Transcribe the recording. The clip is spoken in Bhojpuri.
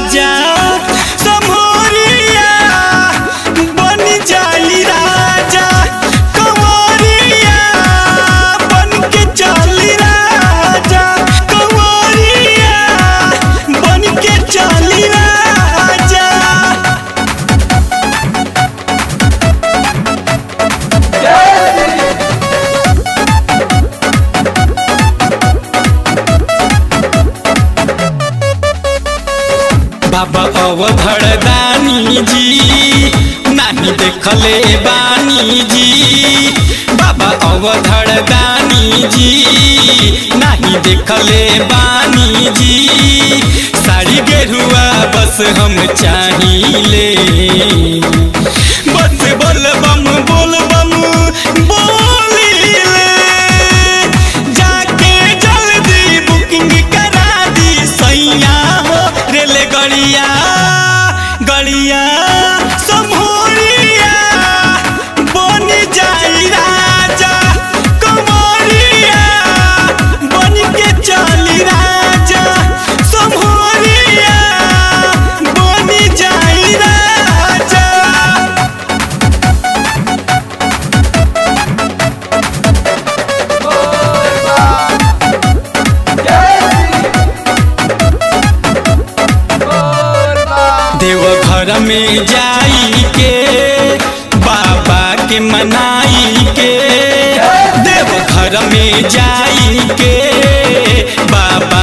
राजा समोरिया बन जाई राजा कंवरिया बन के चली राजा कंवरिया बन के चली राजा बाबा अवधर दानी जी नाही देखले बानी जी बाबा अवधर दानी जी नाही देखले बानी जी साड़ी गेरुआ बस हम चाहिए बस बोल बम बोल बम बोलिले जाके जल्दी बुकिंग करा दी सैया हो रेल गड़िया गड़िया समोरिया बन जाई राजा कमरिया बन के चली राजा समोरिया बन जाई राजा देव घर में जाई के बाबा के मनाई के देव घर में जाई के बाबा